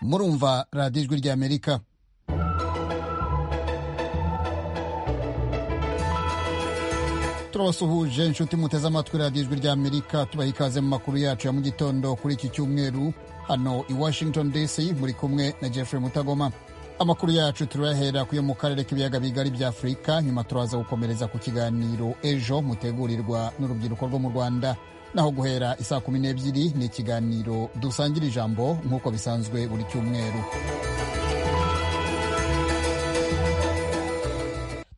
murumva radiyo ijwi ry'amerika turabasuhuje inshuti muteze amatwi radiyo ijwi ry'amerika tubaha ikaze mu makuru yacu ya mu gitondo kuri iki cyumweru hano i washington dc muri kumwe na jeffrey mutagoma amakuru yacu turayahera ku yo mu karere k'ibiyaga bigari bya afurika nyuma turaza gukomereza ku kiganiro ejo mutegurirwa n'urubyiruko rwo mu rwanda naho guhera isaa kumi n'ebyiri ni ikiganiro dusangira ijambo nk'uko bisanzwe buri cyumweru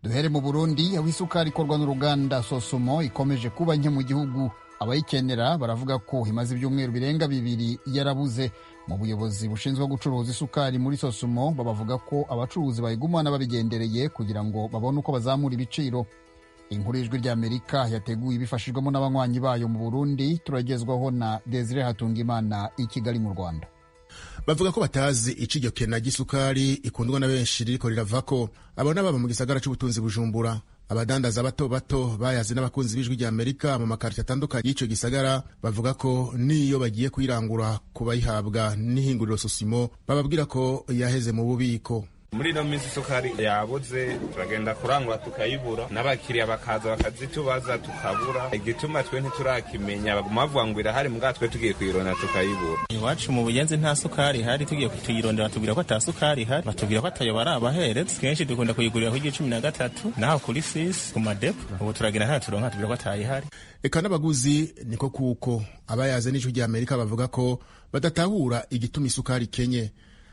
duhere mu burundi aho isukari ikorwa n'uruganda sosumo ikomeje kuba nke mu gihugu abayikenera baravuga ko imaze ibyumweru birenga bibiri yarabuze mu buyobozi bushinzwe gucuruza isukari muri sosumo babavuga ko abacuruzi bayigumana babigendereye kugira ngo babone uko bazamura ibiciro inkuru y'ijwi ry'amerika yateguye ibifashijwemo n'abanywanyi bayo mu burundi turagezwaho na desire hatungimana i kigali mu rwanda bavuga ko batazi iciryo kena ry'isukari ikundwa na benshi ririko riravako abona baba mu gisagara c'ubutunzi bujumbura abadandaza bato bato bayazi n'abakunzi b'ijwi rya amerika mu makarita atandukanye y'ico gisagara bavuga ko niyo bagiye kuyirangura ku bayihabwa n'ihinguriro susimo bababwira ko yaheze mu bubiko muri ino minsi isukari yabuze turagenda kurangura tukayibura n'abakiriya bakaza bakazitubaza tukabura igituma twe ntiturakimenya baguma bavuga ngo irahari mbwa twe tugiye kuyirondera tukayibura iwacu mu bugenzi nta sukari ihari tugiye tuyirondera batubwira ko ata sukari ihari batubwira ko atayo barabaheretse kenshi dukunda kuyigurira ku gihe cumi na gatatu naho kuri sisi ku madepo ubu turagenda nta turonka tubwira ko atayihari reka n'abaguzi niko kuko abayaze n'ijwi rya amerika bavuga ko badatahura igituma isukari ikenye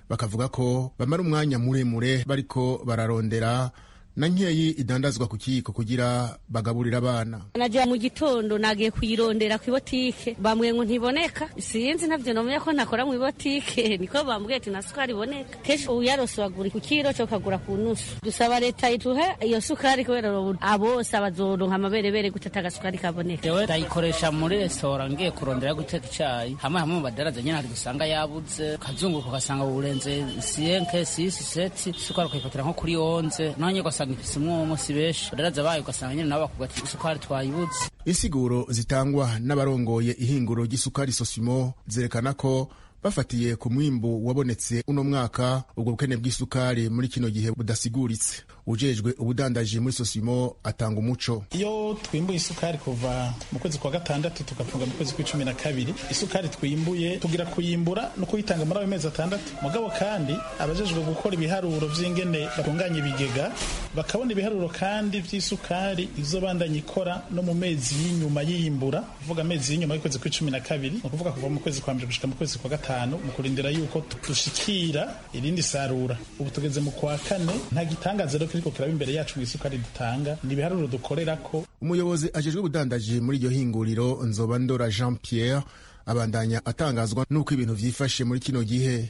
bakavuga ko bamara umwanya muremure bariko bararondera na nkeyi idandazwa ku kiyiko kugira bagaburire abana najya mu gitondo nagiye kuyirondera ku ibotike bambwiye ngo ntiboneka sinzi nabyo namenya ko ntakora mu ibotike niko bambwiye ati nta sukari iboneka kenshi uyarose wagura ku kiro cyo ukagura ku nusu dusaba leta ituhe iyo sukari kubera ubu abose abazoronka amaberebere gute agasukari kaboneka jewe ndayikoresha muri resitora ngiye kurondera guteka icayi hamwe hamwe mu badaraza nyene hari gusanga yabuze kazunguruka ugasanga uburenze siyenke sisi seti sukari ukayifatira nko kuri onze nanye ugasanga ifise umwomwo si benshi badaraza bayo ugasanga nyene nabo bakuga ati isukari twayibuze insiguro zitangwa n'abarongoye ihinguro ry'isukari sosimo zerekana ko bafatiye ku mwimbu wabonetse uno mwaka ubwo bukene bw'isukari muri kino gihe budasiguritse ujejwe ubudandaji muri sosimo atanga umuco iyo twimbuye isukari kuva mu kwezi kwa gatandatu tugafunga mu kwezi kw'icumi na kabiri isukari twimbuye tugira kuyimbura no kuyitanga muri ayo mezi atandatu mugabo kandi abajejwe gukora ibiharuro vy'ingene batunganya ibigega bakabona ibiharuro kandi vy'isukari izobandanya ikora no mu mezi y'inyuma y'iyimbura kuvuga amezi y'inyuma y'ukwezi kw'icumi na kabiri ni ukuvuga kuva mu kwezi kwa mbere gushika mu kwezi kwa gatandatu gatanu mu kurindira yuko dushikira irindi sarura ubu tugeze mu kwa kane nta gitangaza rero kiriko kiraba imbere yacu mu isukari dutanga ni ibiharuro dukorera ko umuyobozi ajejwe ubudandaji muri iryo hinguriro nzoba ndora jean pierre abandanya atangazwa n'uko ibintu vyifashe muri kino gihe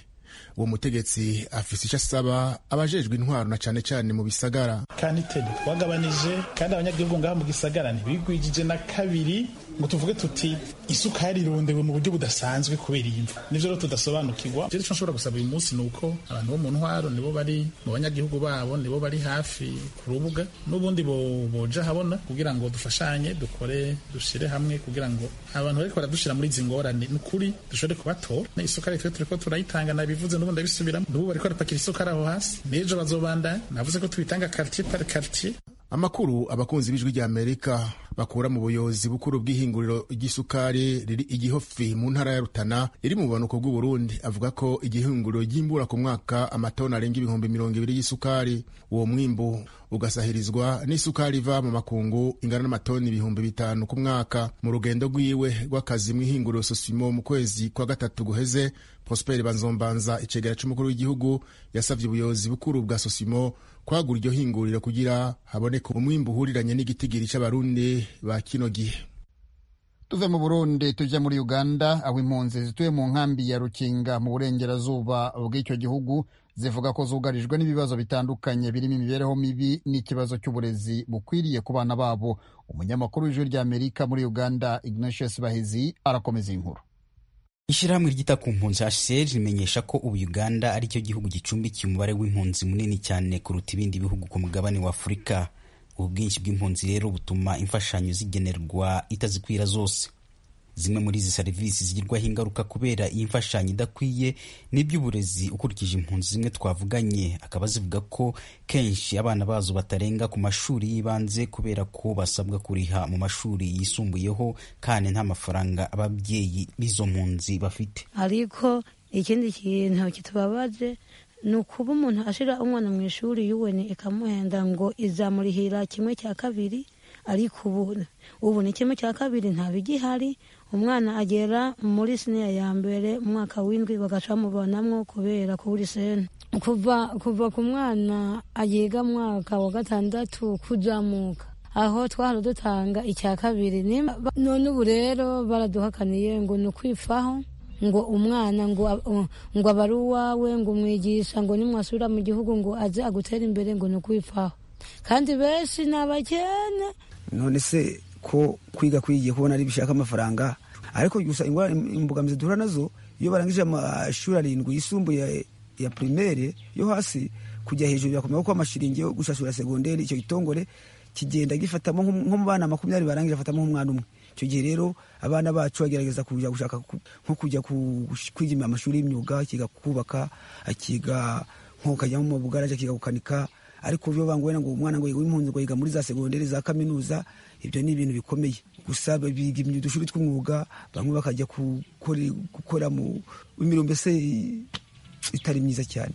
uwo mutegetsi afise ico asaba abajejwe intwaro na cane cane mu bisagara kanitedi twagabanije kandi abanyagihugu ngaha mu gisagara ntibigwijije na kabiri ngo tuvuge tuti isukari irondewe mu buryo budasanzwe kubera iyi mva nivyo rero tudasobanukirwa ivyo nico nshobora gusaba uyu munsi ni uko abantu bo mu ntwaro nibo bari mu banyagihugu babo nibo bari hafi ku rubuga n'ubundi boja habona kugira ngo dufashanye dukore dushire hamwe kugira ngo abantu bariko baradushira muri izi ngorane ni ukuri dushobore kubatora isukari twe turiko turayitanga nabivuze n'ubundi abisubiramo n'ubu bariko barapakira isukari aho hasi n'ejo bazobandanya navuze ko tubitanga quartier par quartier amakuru abakunzi b'ijwi rya amerika bakura mu buyobozi bukuru bw'ihinguriro ry'isukari riri igihofi mu ntara ya rutana iri mu bumanuko bw'uburundi avuga ko igihinguriro ry'imbura ku mwaka amatoni arenga ibihumbi mirongo ibiri y'isukari uwo mwimbu ugasahirizwa n'isukari iva mu makungu ingana n'amatoni ibihumbi bitanu ku mwaka mu rugendo rwiwe rw'akazi mu ihinguriro sosimo mu kwezi kwa gatatu guheze prosper banzombanza icegera c'umukuru w'igihugu yasavye ubuyobozi bukuru bwa sosimo kwagura iryo hinguriro kugira haboneka umwimbu uhuriranye n'igitigiri cy'abarundi ba kino gihe tuve mu burundi tujya muri uganda aho impunzi zituye mu nkambi ya rukinga mu burengerazuba bw'icyo gihugu zivuga ko zugarijwe n'ibibazo bitandukanye birimo imibereho mibi n'ikibazo cy'uburezi bukwiriye ku bana babo umunyamakuru w'ijwi rya amerika muri uganda ignatius bahizi arakomeza inkuru ishyirahamwe ryita ku mpunzi hcr rimenyesha ko ubu uganda ari cyo gihugu gicumbikiye umubare w'impunzi munini cyane kuruta ibindi bihugu ku mugabane wa afurika ubu bwinshi bw'impunzi rero butuma imfashanyo zigenerwa itazikwira zose zimwe muri izi serivisi zigirwaho ingaruka kubera iyi mfashanyo idakwiye ni iby'uburezi ukurikije impunzi zimwe twavuganye akaba zivuga ko kenshi abana bazo batarenga ku mashuri y'ibanze kubera ko basabwa kuriha mu mashuri yisumbuyeho kandi nta mafaranga ababyeyi b'izo mpunzi bafite ariko ikindi kintu kitubabaje ni ukuba umuntu ashyira umwana mu ishuri yuweni ikamuhenda ngo izamurihira kimwe cya kabiri ariko ubu ubu ni kimwe cya kabiri ntabigihari umwana agera muri siniya ya mbere umwaka w'indwi bagacamubonamwo kubera kubura iseni kuva kuva ku mwana agiga mu mwaka wa gatandatu kuzamuka aho twahora dutanga icya kabiri none ubu rero baraduhakaniye ngo ni ukwifaho ngo umwana ngo ab- ngo aba ari uwawe ngo umwigisha ngo nimwasubira mu gihugu ngo aze agutere imbere ngo ni ukwifaho kandi benshi ni abakene none se ko kwiga kwigiye kubona ari bishaka amafaranga ariko gusa ingwa- imbogamizi duhura nazo iyo barangije amashuri arindwi yisumbuye ya primaire yo hasi kujya hejuru birakomeye kuko amashiringi yo gushashura segonderi icyo gitongore kigenda gifatamo nko nko mu bana makumyabiri barangije afatamo nk'umwana umwe icyo gihe rero abana bacu bagerageza kujya gushaka ku- nko kujya ku- kwiga amashuri y'imyuga akiga kubaka akiga nko kajya mu bugaraje akiga gukanika ariko byo bangoye ngo umwana ngo yiga impunzi ngo yiga muri za segonderi za kaminuza ibyo ni ibintu bikomeye gusa biga imyu- udushuri tw'umwuga bamwe bakajya gukore- gukora mu imirongo mbese itari myiza cyane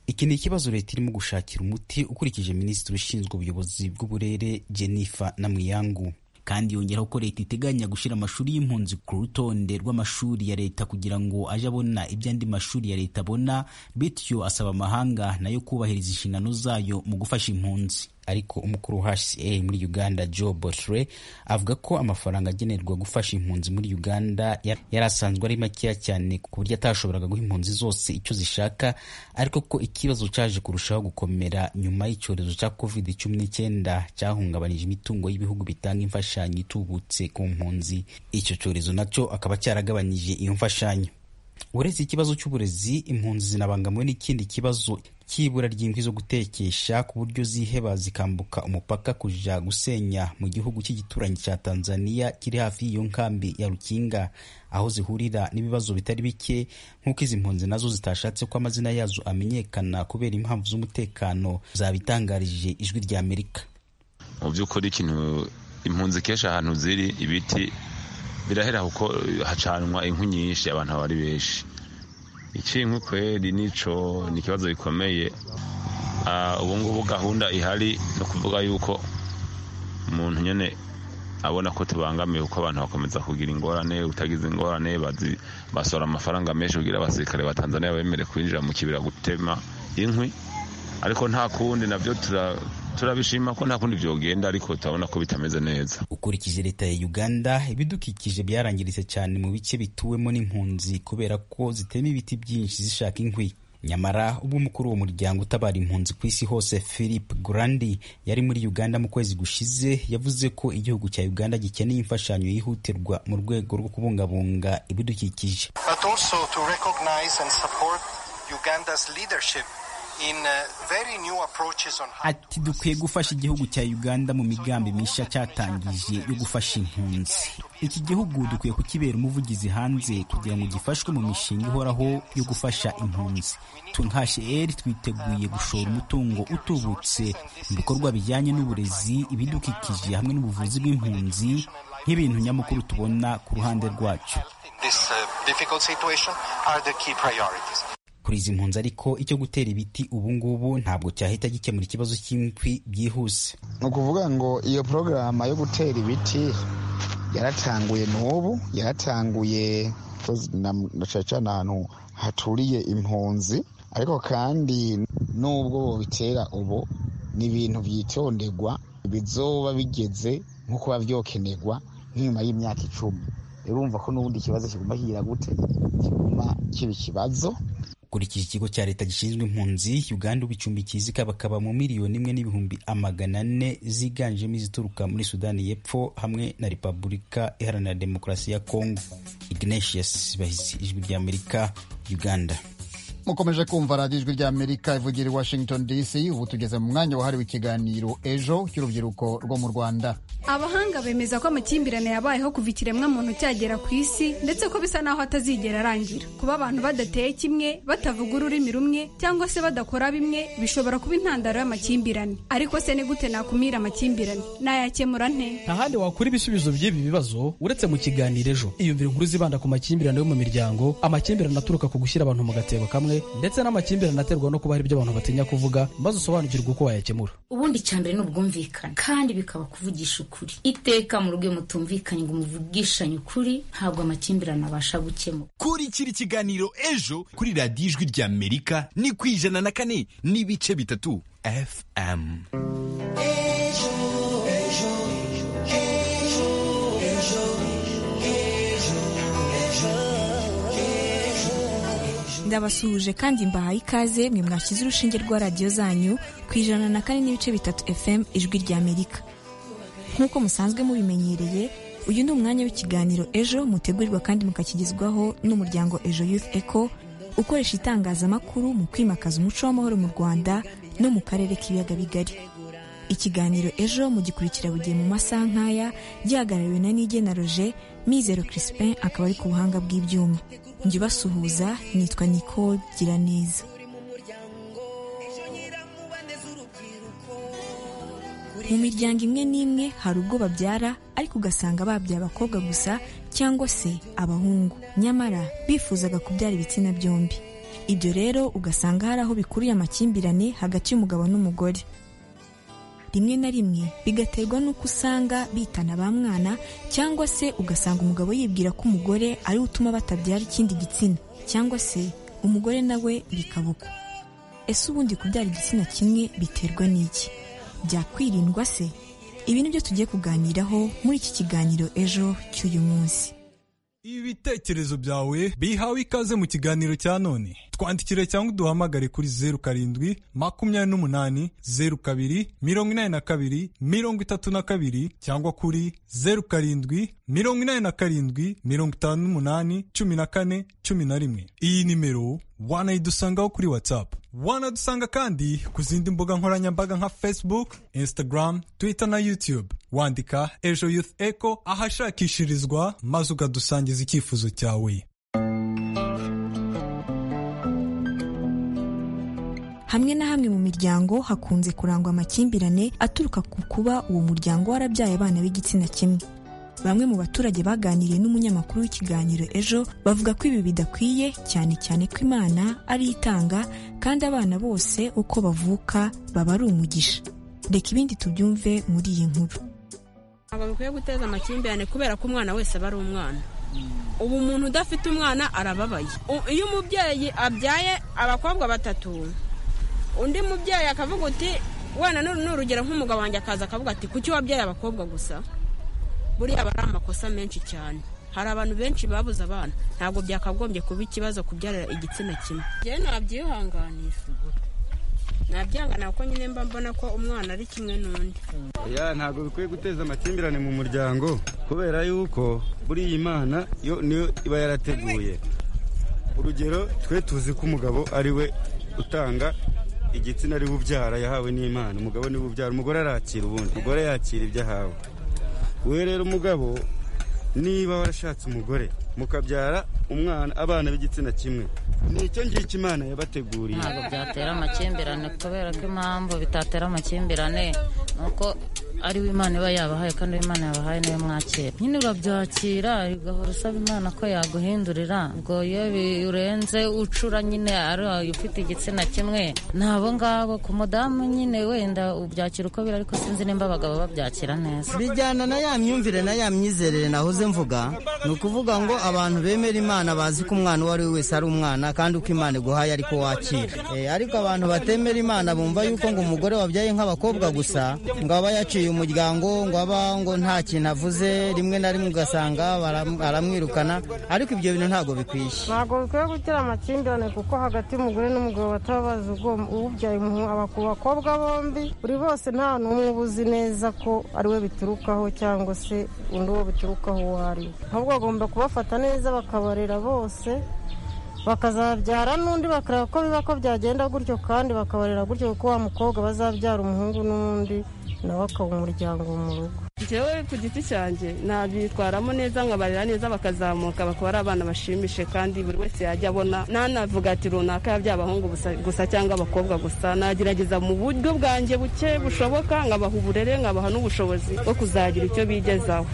iki ni ikibazo leta irimo gushakira umuti ukurikije minisitiri ushinzwe ubuyobozi bw'uburere jennifer namuyangu kandi yongeraho ko leta iteganya gushyira amashuri y'impunzi ku rutonde rw'amashuri ya leta kugira ngo ajye abona ibyo andi mashuri ya leta abona bityo asaba amahanga nayo kubahiriza inshingano zayo mu gufasha impunzi ariko umukuru wa hca muri uganda joe botre avuga ko amafaranga agenerwa gufasha impunzi muri uganda ya- yari asanzwe ari makeya cyane ku buryo atashoboraga guha impunzi zose icyo zishaka ariko ko ikibazo cyaje kurushaho gukomera nyuma y'icyorezo cya covid cumi n'icyenda cyahungabanije imitungo y'ibihugu bitanga imfashanyo itubutse ku mpunzi icyo cyorezo nacyo akaba cyaragabanyije iyo mfashanyo uretse ikibazo cy'uburezi impunzi zinabangamiwe n'ikindi kibazo cy'ibura ry'inkwi zo gutekesha ku buryo ziheba zikambuka umupaka kuja gusenya mu gihugu cy'igituranyi cya tanzania kiri hafi y'iyo nkambi ya rukinga aho zihurira n'ibibazo bitari bike nk'uko izi mpunzi nazo zitashatse ko amazina yazo amenyekana kubera impamvu z'umutekano zabitangarije ijwi rya amerika mu by'ukuri ikintu impunzi kenshi ahantu ziri ibiti birahera kuko hacanwa inkwi nyinshi abantu baba ari benshi ikinkwi kweri nico ni ikibazo gikomeye Ah, ubu ngubu gahunda ihari ni ukuvuga yuko umuntu nyine abona ko tubangamiye kuko abantu bakomeza kugira ingorane utagize ingorane bazi- basora amafaranga menshi kugira abasirikare ba tanzania bemere kwinjira mu kibira gutema inkwi ariko nta kundi nabyo tura- turabishima ko nta kundi byogenda ariko turabona ko bitameze neza ukurikije leta ya uganda ibidukikije byarangiritse cyane mu bice bituwemo n'impunzi kubera ko zitema ibiti byinshi zishaka inkwi nyamara ubwo umukuru w'umuryango utabara impunzi ku isi hose philip grandi yari muri uganda mu kwezi gushize yavuze ko igihugu cya uganda gikeneye imfashanyo yihutirwa mu rwego rwo kubungabunga ibidukikije but also to recognize and support Uganda's leadership in uh, very new approaches on how ati dukwiye gufasha igihugu cya uganda mu migambi mishya cyatangije yo gufasha impunzi iki gihugu dukwiye kukibera umuvugizi hanze kugira ngo gifashwe mu mishinga ihoraho yo gufasha impunzi twe nka hr twiteguye gushora umutungo utubutse mu bikorwa bijyanye n'uburezi ibidukikije hamwe n'ubuvuzi bw'impunzi nk'ibintu nyamukuru tubona ku ruhande rwacu in this uh, difficult situation are the key priorities. kuri izi mpunzi ariko icyo gutera ibiti ubu ngubu ntabwo cyahita gikemura ikibazo cy'inkwi byihuse ni ukuvuga ngo iyo porogaramu yo gutera ibiti yaratanguye n'ubu yaratanguye kozi na- na cyane cyane ahantu haturiye impunzi ariko kandi n'ubwo bobitera ubu ni ibintu byitonderwa bizoba bigeze nko kuba byokenerwa nk'inyuma y'imyaka icumi urumva ko n'ubundi ikibazo kiguma kigira gute kiguma kiba ikibazo ukurikije ikigo cya leta gishinzwe impunzi uganda ubu icumbikiye zikabakaba mu miliyoni imwe n'ibihumbi amagana ane ziganjemo izituruka muri sudani y'epfo hamwe na repubulika iharanira demokarasi ya kongo ignatius bahisi ijwi ry'amerika uganda mukomeje kumva radiyo ijwi rya amerika ivugira i washington dc ubu tugeze mu mwanya wahariwe ikiganiro ejo cy'urubyiruko rwo mu rwanda abahanga bemeza ko amakimbirane yabayeho kuva ikiremwa muntu cyagera ku isi ndetse ko bisa naho atazigera arangira kuba abantu badateye kimwe batavuga ururimi rumwe cyangwa se badakora bimwe bishobora kuba intandaro y'amakimbirane ariko se ni gute nakumira amakimbirane nayakemura nte nta handi wakura ibisubizo by'ibi bibazo uretse mu kiganiro ejo iyumvire inkuru zibanda ku makimbirane yo mu miryango amakimbirane aturuka ku gushyira abantu mu gatebo kamwe ndetse n'amakimbirane aterwa no kuba hari ibyo abantu batinya kuvuga maze usobanukirwe uko wayakemura ubundi cya mbere ni ubwumvikane kandi bikaba kuvugisha ukuri iteka mu rugo iyo mutumvikanye ngo muvugishanye ukuri ntabwo amakimbirane abasha gukemura kurikira ikiganiro ejo kuri radiyo ijwi rya amerika ni ku ijana na kane n'ibice bitatu fm ndabasuhuje kandi mbahaye ikaze mwe mwashyize urushinge rwa radiyo zanyu ku ijana na kane n'ibice bitatu fm ijwi rya amerika nk'uko musanzwe mubimenyereye uyu ni umwanya w'ikiganiro ejo mutegurirwa kandi mukakigezwaho n'umuryango ejo youth eco ukoresha itangazamakuru mu kwimakaza umuco w'amahoro mu rwanda no mu karere k'ibiyaga bigari ikiganiro ejo mugikurikira bugiye mu masaha nk'aya gihagarariwe na nige na roger mizero crispin akaba ari ku buhanga bw'ibyuma njye ubasuhuza nitwa nicole giraneza mu miryango imwe n'imwe hari ubwo babyara ariko ugasanga babyaye abakobwa gusa cyangwa se abahungu nyamara bifuzaga kubyara ibitsina byombi ibyo rero ugasanga hari aho bikuriye amakimbirane hagati y'umugabo n'umugore rimwe na rimwe bigaterwa n'uko usanga bitana ba mwana cyangwa se ugasanga umugabo yibwira ko umugore ariwe utuma batabyara ikindi gitsina cyangwa se umugore nawe bikaba uko ese ubundi kubyara igitsina kimwe biterwa n'iki byakwirindwa se ibi ni byo tugiye kuganiraho muri iki kiganiro ejo cy'uyu munsi ibitekerezo byawe bihawe ikaze mu kiganiro cya none twandikire cyangwa uduhamagare kuri zeru karindwi makumyabiri n'umunani zeru kabiri mirongo inani na kabiri mirongo itatu na kabiri cyangwa kuri zeru karindwi mirongo inani na karindwi mirongo itanu n'umunani cumi na kane cumi na rimwe iyi nimero wanayidusangaho kuri watsapu wanadusanga kandi ku zindi mbuga nkoranyambaga nka facebook instagram twitter na youtube wandika ejo youth eco ahashakishirizwa maze ukadusangiza icyifuzo cyawe hamwe na hamwe mu miryango hakunze kurangwa amakimbirane aturuka ku kuba uwo muryango warabyaye abana b'igitsina kimwe bamwe mu baturage baganiriye n'umunyamakuru w'ikiganiro ejo bavuga ko ibi bidakwiye cyane cyane ko imana ari itanga kandi abana bose uko bavuka baba ari umugisha reka ibindi tubyumve muri iyi nkuru ntabwo bikwiye guteza amakimbirane kubera ko umwana wese aba ari umwana ubu umuntu udafite umwana arababaye iyo umubyeyi abyaye abakobwa batatu undi mubyeyi akavuga uti wenda ni urugero nk'umugabo wanjye akaza akavuga ati kuki wabyaye abakobwa gusa buriya aba ari amakosa menshi cyane hari abantu benshi babuze abana ntabwo byakagombye kuba ikibazo kubyarira igitsina kimwe njyewe nabyihanganira nabyihanganira kuko nyine mba mbona ko umwana ari kimwe n'undi ya ntabwo bikwiye guteza amakimbirane mu muryango kubera yuko buriya imana yo niyo iba yarateguye urugero twe tuzi ko umugabo ari we utanga igitsina ariwe ubyara yahawe n'imana umugabo niwe ubyara umugore arakira ubundi umugore yakira ibyo ahawe we rero umugabo niba warashatse umugore mukabyara umwana abana b'igitsina kimwe nicyo ngicyo imana yabateguriye ntabwo byatera amakimbirane kubera ko impamvu bitatera amakimbirane ni uko ari we imana iba yabahaye kandi uwo imana yabahaye niwe mwakira nyine urabyakira ugahora usaba imana ko yaguhindurira ubwo iyo birenze ucura nyine ari ufite igitsina kimwe ni abo ngabo ku mudamu nyine wenda ubyakira uko biri ariko sinzi nimba abagabo babyakira neza bijyana na ya myumvire na ya myizerere nahoze mvuga ni ukuvuga ngo abantu bemera imana bazi ko umwana uwo ari we wese ari umwana kandi uko imana iguhaye ariko wakira ariko abantu batemera imana bumva yuko ngo umugore wabyaye nk'abakobwa gusa ngo aba yaciye umuryango ngo aba ngo nta kintu avuze rimwe na rimwe ugasanga aramwirukana ariko ibyo bintu ntabwo bikwiye ntabwo bikwiye gutera amakimbirane kuko hagati y'umugore n'umugabo bataba bazi ubyaye ku bakobwa bombi buri bose nta n'umwe ubuzi neza ko ari we biturukaho cyangwa se undi uwo biturukaho uwo ari we ahubwo bagomba kubafata neza bakabarera bose bakazabyara n'undi bakareba ko biba ko byagenda gutyo kandi bakabarera gutyo kuko wa mukobwa bazabyara umuhungu n'undi nawe akaba umuryango mu rugo njyewe ku giti cyanjye nabyitwaramo neza nkabarera neza bakazamuka bakaba ari abana bashimishe kandi buri wese yajya abona ntanavuga ati runaka yaba by'abahungu gusa- gusa cyangwa abakobwa gusa nagerageza mu buryo bwanjye buke bushoboka nkabaha uburere nkabaha n'ubushobozi bwo kuzagira icyo bigezaho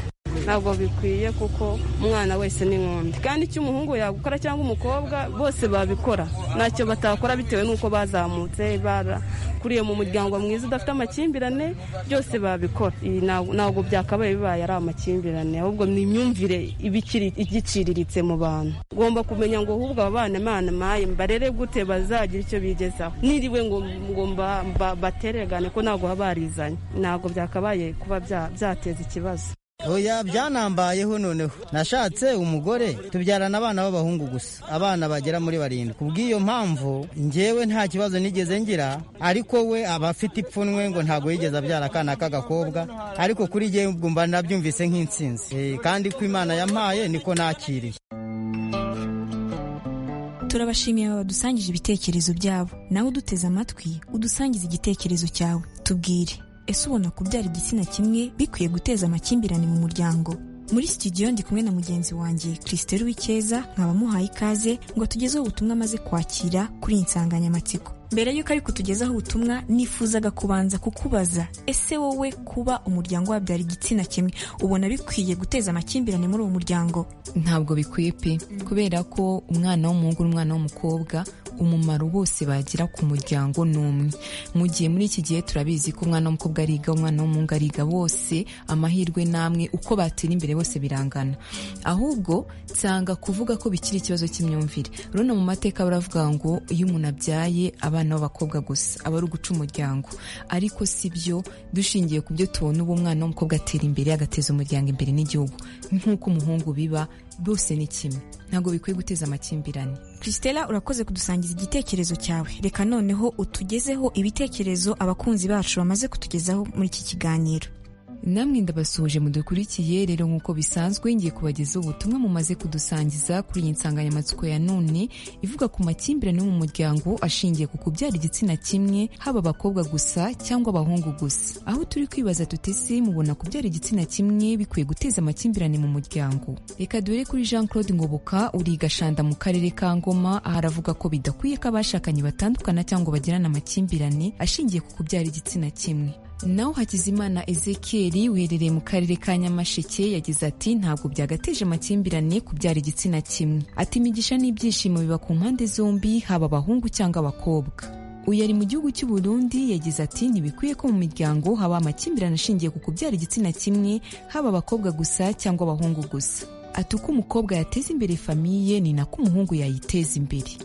ntabwo bikwiye kuko umwana wese ni nk'undi kandi icyo umuhungu yagukora cyangwa umukobwa bose babikora ntacyo batakora bitewe n'uko bazamutse barakuriye mu muryango mwiza udafite amakimbirane byose babikora Ibi ntabwo- ntabwo byakabaye bibaye ari amakimbirane ahubwo ni imyumvire iba ikiri- igiciriritse mu bantu ugomba kumenya ngo ahubwo aba bana imana maye mbarere gute bazagira icyo bigezaho niriwe ngo ngo mba- mba- batererane ko ntabwo baba barizanye ntabwo byakabaye kuba bya- byateza ikibazo oya byanambayeho noneho nashatse umugore tubyarana abana b'abahungu gusa abana bagera muri barindwi kubw'iyo mpamvu njyewe nta kibazo nigeze ngira ariko we aba afite ipfunwe ngo ntabwo yigeze abyara akana k'agakobwa ariko kuri jyewe ubwo mba nabyumvise nk'intsinzi Eh, kandi ko imana yampaye niko nakiriye turabashimiye aba badusangije ibitekerezo byabo nawe uduteze amatwi udusangize igitekerezo cyawe tubwire ese ubona kubyara igitsina kimwe bikwiye guteza amakimbirane mu muryango muri studio ndi kumwe na mugenzi wanjye christelle wikeza nkaba muhaye ikaze ngo atugezeho ubutumwa amaze kwakira kuri iyi nsanganyamatsiko mbere y'uko ariko tugezaho ubutumwa nifuzaga kubanza kukubaza ese wowe kuba umuryango wabyara igitsina kimwe ubona bikwiye guteza amakimbirane muri uwo muryango ntabwo bikwiye pe kubera ko umwana w'umuhungu n'umwana w'umukobwa umumaro bose bagira ku muryango ni umwe mu gihe muri iki gihe turabizi ko umwana w'umukobwa ariga umwana w'umuhungu ariga bose amahirwe namwe uko batera imbere bose birangana ahubwo nsanga kuvuga ko bikiri ikibazo cy'imyumvire rero mu mateka baravuga ngo iyo umuntu abyaye abana b'abakobwa gusa aba ari uguca umuryango ariko si byo dushingiye ku byo tubona ubu umwana w'umukobwa atera imbere agateza umuryango imbere n'igihugu nk'uko umuhungu biba bose ni kimwe ntabwo bikwiye guteza amakimbirane Christella urakoze kudusangiza igitekerezo cyawe reka noneho utugezeho ibitekerezo abakunzi bacu bamaze kutugezaho muri iki kiganiro namwe ndabasuhuje mudukurikiye rero nk'uko bisanzwe ngiye kubagezaho ubutumwa mumaze kudusangiza kuri iyi nsanganyamatsiko ya none ivuga ku makimbirane yo mu muryango ashingiye ku kubyara igitsina kimwe haba abakobwa gusa cyangwa abahungu gusa aho turi kwibaza tuti se mubona kubyara igitsina kimwe bikwiye guteza amakimbirane mu muryango reka dore kuri jean claude ngoboka uriga gashanda mu karere ka ngoma aha aravuga ko bidakwiye ko abashakanye batandukana cyangwa bagirana amakimbirane ashingiye ku kubyara igitsina kimwe naho hakizimana ezekiyeri wiherereye mu karere ka nyamasheke yagize ati ntabwo byagateje amakimbirane kubyara igitsina kimwe ati imigisha n'ibyishimo biba ku mpande zombi haba abahungu cyangwa abakobwa uyu ari mu gihugu cy'u Burundi yagize ati ntibikwiye ko mu miryango haba amakimbirane ashingiye ku kubyara igitsina kimwe haba abakobwa gusa cyangwa abahungu gusa ati uko umukobwa yateza imbere famiye ni nako umuhungu yayiteza imbere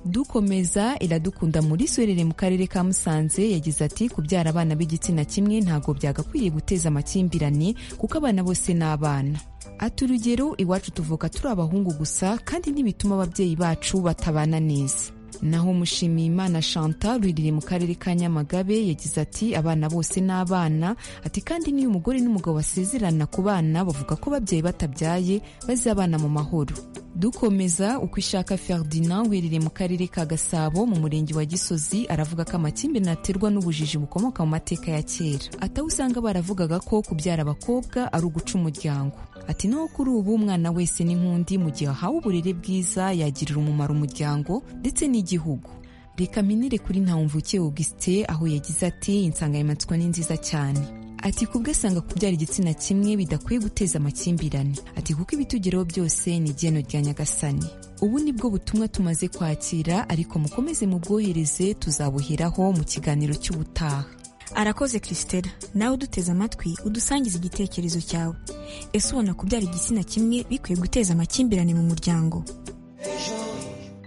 dukomeza iradukunda muri werere mu karere ka musanze yagize ati kubyara abana b'igitsina kimwe ntabwo byagakwiriye guteza amakimbirane kuko abana bose ni abana ati urugero iwacu tuvuka turi abahungu gusa kandi ntibituma ababyeyi bacu batabana neza naho mushimiyimana chantal ruririye mu karere ka nyamagabe yagize ati abana bose ni abana ati kandi n'iyo umugore n'umugabo basezerana ku bana bavuga ko ababyeyi batabyaye bazabana mu mahoro dukomeza uko ishaka ferdinand wiherereye mu karere ka gasabo mu murenge wa gisozi aravuga ko amakimbirane aterwa n'ubujiji bukomoka mu mateka ya kera ataho usanga baravugaga ko kubyara abakobwa ari uguca umuryango ati naho kuri ubu umwana wese ni nk'undi mu gihe ahawe uburere bwiza yagirira umumaro umuryango ndetse n'igihugu reka mpinire kuri ntawumvukiye augustin aho yagize ati insanganyamatsiko ni nziza cyane ati kubwo asanga kubyara igitsina kimwe bidakwiye guteza amakimbirane ati kuko ibitugeraho byose ni igeno rya nyagasani ubu ni bwo butumwa tumaze kwakira ariko mukomeze mubwohereze tuzabuheraho mu kiganiro cy'ubutaha arakoze christella nawe uduteze amatwi udusangize igitekerezo cyawe ese ubona kubyara igitsina kimwe bikwiye guteza amakimbirane mu muryango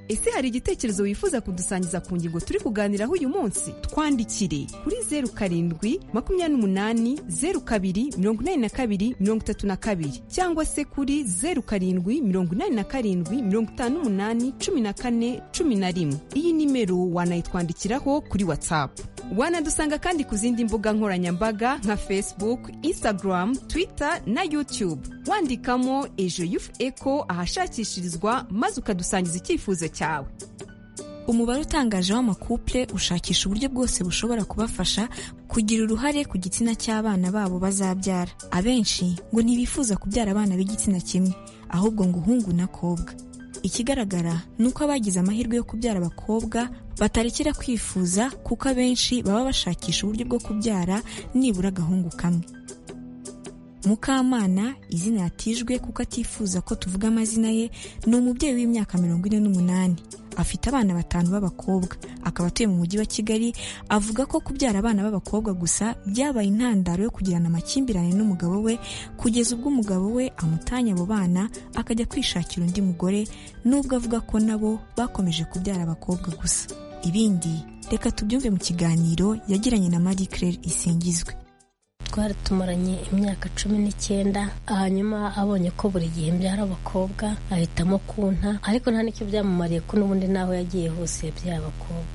ese hari igitekerezo wifuza kudusangiza ku ngingo turi kuganiraho uyu munsi twandikire kuri zeru karindwi makumyabiri n'umunani zeru kabiri mirongo inani na kabiri mirongo itatu na kabiri cyangwa se kuri zeru karindwi mirongo inani na karindwi mirongo itanu n'umunani cumi na kane cumi na rimwe iyi nimero wanayitwandikiraho kuri watsapu wanadusanga kandi ku zindi mbuga nkoranyambaga nka facebook instagram twitter na youtube wandikamo ejo yufu eko ahashakishirizwa maze ukadusangiza icyifuzo cyawe umubare utangaje w'amakupule ushakisha uburyo bwose bushobora kubafasha kugira uruhare ku gitsina cy'abana babo bazabyara abenshi ngo ntibifuza kubyara abana b'igitsina kimwe ahubwo ngo uhungu n'akobwa ikigaragara ni uko abagize amahirwe yo kubyara abakobwa batarekera kwifuza kuko abenshi baba bashakisha uburyo bwo kubyara nibura agahungu kamwe mukamana izina yatijwe kuko atifuza ko tuvuga amazina ye ni umubyeyi w'imyaka mirongo ine n'umunani afite abana batanu b'abakobwa akaba atuye mu mujyi wa kigali avuga ko kubyara abana b'abakobwa gusa byabaye intandaro yo kugirana amakimbirane n'umugabo we kugeza ubwo umugabo we amutanya abo bana akajya kwishakira undi mugore nubwo avuga ko nabo bakomeje kubyara abakobwa gusa ibindi reka tubyumve mu kiganiro yagiranye na marie claire isingizwe twari tumaranye imyaka cumi n'icyenda hanyuma abonye ko buri gihe mbyara abakobwa ahitamo kunta ariko nta n'icyo byamumariye ko n'ubundi naho yagiye hose yabyara abakobwa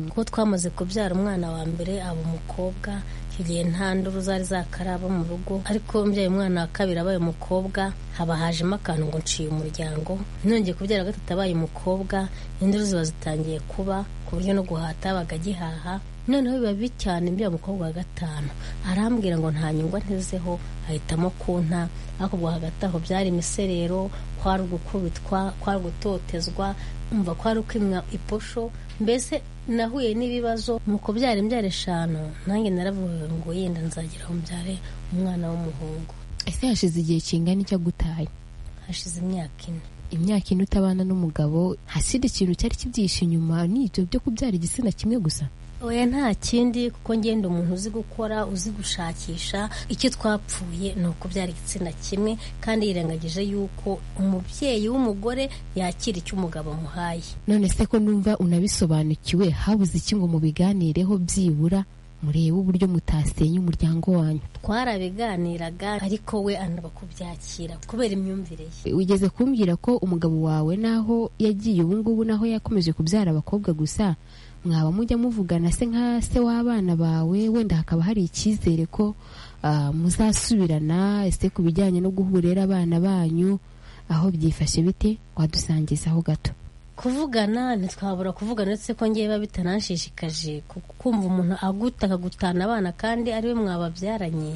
kuko twamaze kubyara umwana wa mbere aba umukobwa icyo gihe nta nduru zari zakaraba mu rugo ariko mbyaye umwana wa kabiri abaye umukobwa haba hajemo akantu ngo nciye umuryango nongeye kubyara gatatu abaye umukobwa induru ziba zitangiye kuba ku buryo no guhata bagagihaha noneho biba bibi cyane mbya mukobwa wa gatanu arambwira ngo nta nyungwa ntezeho ahitamo kunta ariko ubwo hagati aho byari imiserero kwari ugukubitwa kwari gutotezwa umva kwari ukwimwa iposho mbese nahuye n'ibibazo nuko byari imbyara eshanu nanjye naravuwe ngo yenda nzagira aho mbyare umwana w'umuhungu ese hashize igihe kingana icyo agutaye hashize imyaka ine imyaka ine utabana n'umugabo haside ikintu cyari kibyihishe inyuma n'ibyo byo kubyara igitsina kimwe gusa oya nta kindi kuko ngenda umuntu uzi gukora uzi gushakisha icyo twapfuye ni ukubyara igitsina kimwe kandi yirengagije yuko umubyeyi w'umugore yakira icyo umugabo amuhaye none se ko numva unabisobanukiwe habuze iki ngo mubiganireho byibura murebe uburyo mutasenya umuryango wanyu twarabiganiraga ariko we anaba kubyakira kubera imyumvire ye wigeze kumbwira ko umugabo wawe naho yagiye ubungubu naho yakomeje kubyara abakobwa gusa mwaba mujya muvugana se nka se w'abana bawe wenda hakaba hari icyizere ko muzasubirana ese ku bijyanye no guhurera abana banyu aho byifashe bite wadusangizaho gato kuvugana ntitwabura kuvugana uretse ko ngewe biba bitanashishikaje kumva umuntu aguta akagutana abana kandi ariwe mwababyaranye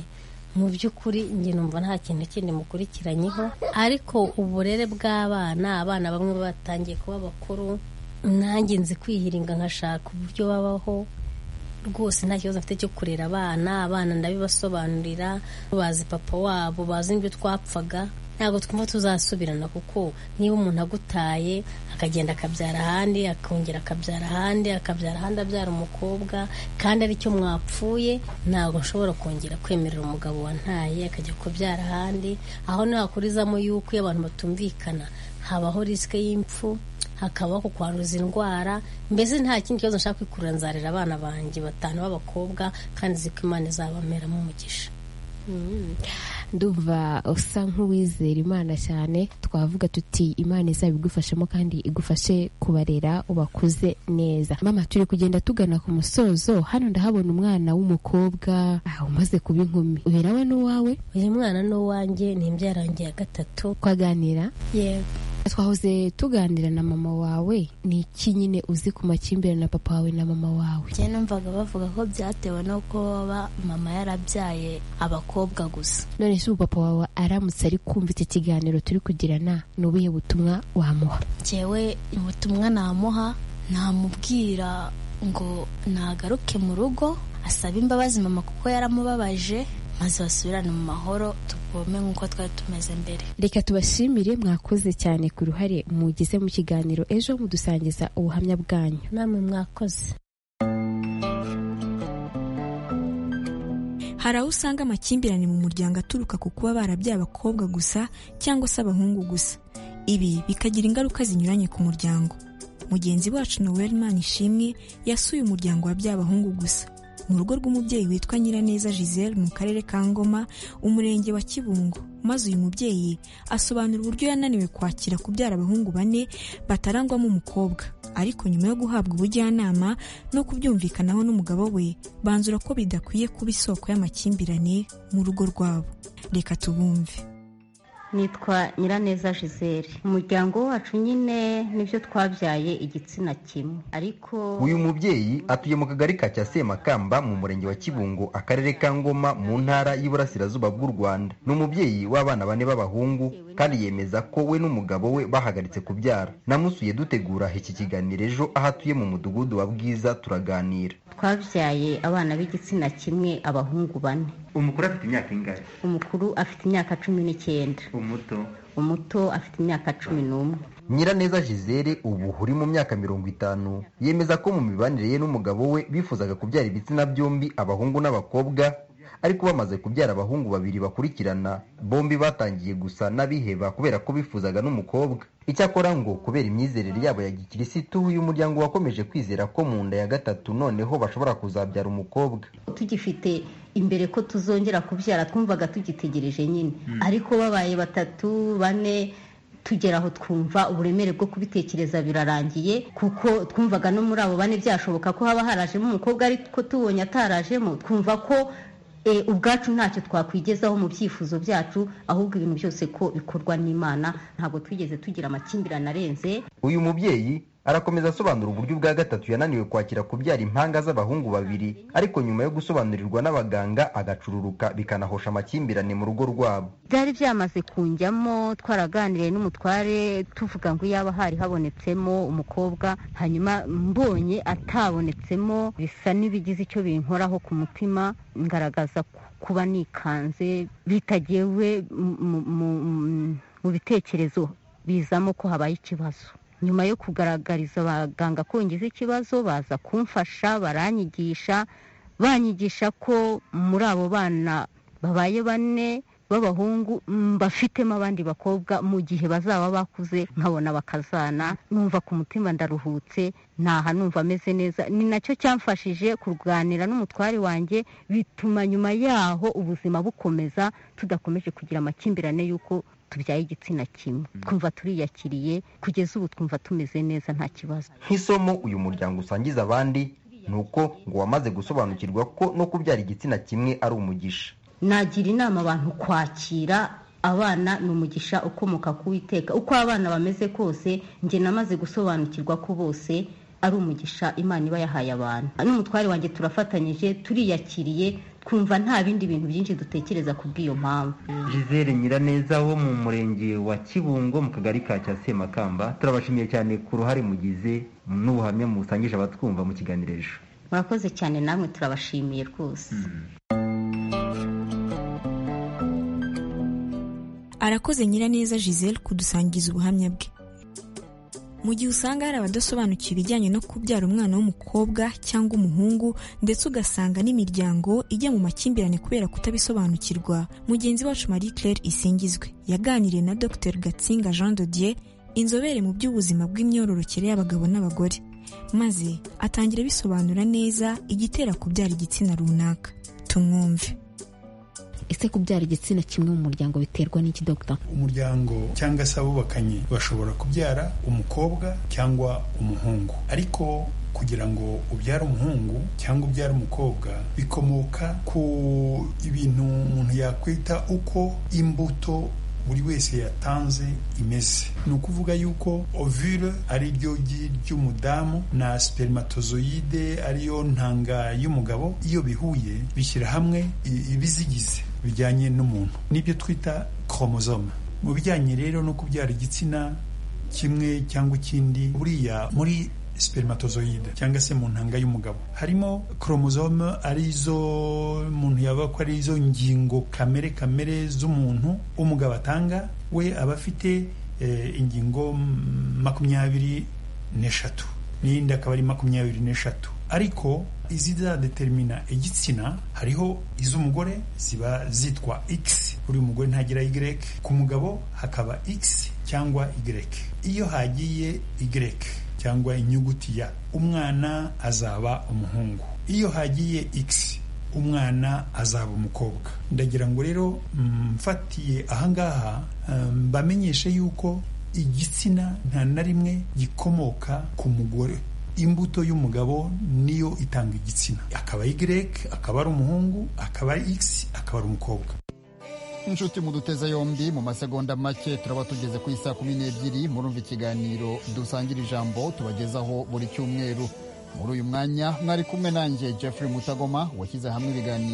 mu by'ukuri njye numva nta kintu kindi mukurikiranyeho ariko uburere bw'abana abana bamwe batangiye kuba bakuru nanjye nzi kwihiringa nkashaka uburyo babaho rwose nta kibazo mfite cyo kurera abana abana ndabibasobanurira bazi papa wabo bazi n'ibyo twapfaga ntabwo twumva tuzasubirana kuko niba umuntu agutaye akagenda akabyara ahandi akongera akabyara ahandi akabyara ahandi abyara umukobwa kandi aricyo mwapfuye ntabwo nshobora kongera kwemerera umugabo wantaye akajya kubyara ahandi aho ntihakurizamo yuko iyo abantu batumvikana habaho risike y'impfu hakabaho ku kwanduza indwara mbese nta kindi kibazo nshaka kwikurura nzarera abana banjye batanu b'abakobba kandi nzi ko imana izabameramo umugisha ndumva usa nk'uwizera imana cyane twavuga tuti imana izabigufashamo kandi igufashe kubarera ubakuze neza mama turi kugenda tugana ku musozo hano ndahabona umwana w'umukobwa umaze kuba inkumi uherawe n'uwawe uyu mwana n'uwanjye ni imbyarange ya gatatu twaganira yego twahoze tuganira na mama wawe ni iki nyine uzi ku makimbirane na papa wawe na mama wawe njye numvaga bavuga ko byatewe n'uko baba mama yarabyaye abakobwa gusa none se ubu papa wawe aramutse ari kumva iki kiganiro turi kugirana ni ubuhe butumwa wamuha njyewe ubutumwa namuha namubwira ngo nagaruke mu rugo asaba imbabazi mama kuko yaramubabaje maze basubirane mu mahoro tuvome nk'uko twari tumeze mbere reka tubashimire mwakoze cyane ku ruhare mugize mu kiganiro ejo mudusangiza ubuhamya bwanyu namwe mwakoze hari aho usanga amakimbirane mu muryango aturuka ku kuba barabyaye abakobwa gusa cyangwa se abahungu gusa ibi bikagira ingaruka zinyuranye ku muryango mugenzi wacu noel ishimwe yasuye umuryango wabyaye abahungu gusa mu rugo rw'umubyeyi witwa Nyiraneza Giselle mu karere ka Ngoma umurenge wa Kibungo maze uyu mubyeyi asobanura uburyo yananiwe kwakira kubyara abahungu bane batarangwamo umukobwa ariko nyuma yo guhabwa ubujyanama no kubyumvikanaho n'umugabo we banzura ko bidakwiye kuba isoko y'amakimbirane mu rugo rwabo reka tubumve nitwa nyiraneza gisele umuryango wacu nyine nibyo twabyaye igitsina kimwe ariko uyu mubyeyi atuye mu kagari ka cya semakamba mu murenge wa kibungo akarere ka ngoma mu ntara y'iburasirazuba bw'u rwanda ni umubyeyi w'abana bane b'abahungu kandi yemeza ko we n'umugabo we bahagaritse kubyara namusuye dutegura iki kiganiro ejo aho atuye mu mudugudu wa bwiza turaganira twabyaye abana b'igitsina kimwe abahungu bane umukuru afite imyaka ingahe umukuru afite imyaka cumi n'icyenda umuto umuto afite imyaka cumi n'umwe nyiraneza gisele ubu uri mu myaka mirongo itanu yemeza ko mu mibanire ye n'umugabo we bifuzaga kubyara ibitsina byombi abahungu n'abakobwa ariko bamaze kubyara abahungu babiri bakurikirana bombi batangiye gusa n'abiheba kubera ko bifuzaga n'umukobwa icyakora ngo kubera imyizerere yabo ya gikirisitu uyu muryango wakomeje kwizera ko mu nda ya gatatu noneho bashobora kuzabyara umukobwa tugifite imbere ko tuzongera kubyara twumvaga tugitegereje nyine ariko babaye batatu bane tugera aho twumva uburemere bwo kubitekereza birarangiye kuko twumvaga no muri abo bane byashoboka ko haba harajemo umukobwa ariko tubonye atarajemo twumva ko ubwacu ntacyo twakwigezaho mu byifuzo byacu ahubwo ibintu byose ko bikorwa n'imana ntabwo twigeze tugira amakimbirane arenze uyu mubyeyi arakomeza asobanura uburyo ubwa gatatu yananiwe kwakira kubyara impanga z'abahungu babiri ariko nyuma yo gusobanurirwa n'abaganga agacururuka bikanahosha amakimbirane mu rugo rwabo byari byamaze kunjyamo twaraganiriye n'umutware tuvuga ngo yaba hari habonetsemo umukobwa hanyuma mbonye atabonetsemo bisa n'ibigize icyo binkoraho ku mutima ngaragaza kuba nikanze bitagewe mu bitekerezo bizamo ko habaye ikibazo nyuma yo kugaragariza abaganga ko ngize ikibazo baza kumfasha baranyigisha banyigisha ko muri abo bana babaye bane b'abahungu bafitemo abandi bakobwa mu gihe bazaba bakuze nkabona bakazana numva ku mutima ndaruhutse ntaha numva ameze neza ni nacyo cyamfashije kurwanira n'umutwari wanjye bituma nyuma yaho ubuzima bukomeza tudakomeje kugira amakimbirane y'uko tubyaye igitsina kimwe twumva turiyakiriye kugeza ubu twumva tumeze neza nta kibazo nk'isomo uyu muryango usangiza abandi ni uko ngo wamaze gusobanukirwa ko no kubyara igitsina kimwe ari umugisha nagira inama abantu kwakira abana ni umugisha ukomoka ku witeka uko abana bameze kose njye namaze gusobanukirwa ko bose ari umugisha imana iba yahaye abantu n'umutware wanjye turafatanyije turiyakiriye twumva nta bindi bintu byinshi dutekereza ku bw'iyo mpamvu gisele nyiraneza wo mu murenge wa kibungo mu kagari ka cya semakamba turabashimiye cyane ku ruhare mugize n'ubuhamya musangije abatwumva mu kiganiro ejo murakoze cyane namwe turabashimiye rwose arakoze nyiraneza gisele kudusangiza ubuhamya bwe mu gihe usanga hari abadasobanukiwe ibijyanye no kubyara umwana w'umukobwa cyangwa umuhungu ndetse ugasanga n'imiryango ijya mu makimbirane kubera kutabisobanukirwa mugenzi wacu marie claire isingizwe yaganiriye na dr gatsinga jean dodier inzobere mu by'ubuzima bw'imyororokere y'abagabo n'abagore maze atangira bisobanura neza igitera kubyara igitsina runaka tumwumve ese kubyara igitsina kimwe mu muryango biterwa n'iki dogita umuryango cyangwa se abubakanye bashobora kubyara umukobwa cyangwa umuhungu ariko kugira ngo ubyare umuhungu cyangwa ubyare umukobwa bikomoka ku ibintu umuntu yakwita uko imbuto buri wese yatanze imeze ni ukuvuga yuko ovule ari ryo gi ry'umudamu na spermatozoide ariyo ntanga y'umugabo iyo bihuye bishyira hamwe ibizigize bijyanye n'umuntu nibyo twita koromozoma mu bijyanye rero no kubyara igitsina kimwe cyangwa ikindi buriya muri spermatozoide cyangwa se mu ntanga y'umugabo harimo koromozome arizo umuntu yaba ko arizo ngingo kamere kamere z'umuntu umugabo atanga we aba afite ingingo makumyabiri n'eshatu n'iyindi akaba ari makumyabiri n'eshatu ariko izizadetermina igitsina hariho iz'umugore ziba zitwa x buri mugore ntagira y ku mugabo hakaba x cyangwa y iyo hagiye y cyangwa inyuguti ya umwana azaba umuhungu iyo hagiye x umwana azaba umukobwa ndagira ngo rero mfatiye ahangaha mbamenyeshe yuko igitsina nta na rimwe gikomoka ku mugore imbuto y'umugabo niyo itanga igitsina akaba y akaba ari umuhungu akaba ari x akaba ari umukobwa inshuti muduteza yombi mu masegonda make turaba tugeze ku isaa kumi n'ebyiri murumva ikiganiro dusangira ijambo tubagezaho buri cyumweru muri uyu mwanya mwari kumwe nanjye jeffrey mutagoma washyize hamwe ibiganiro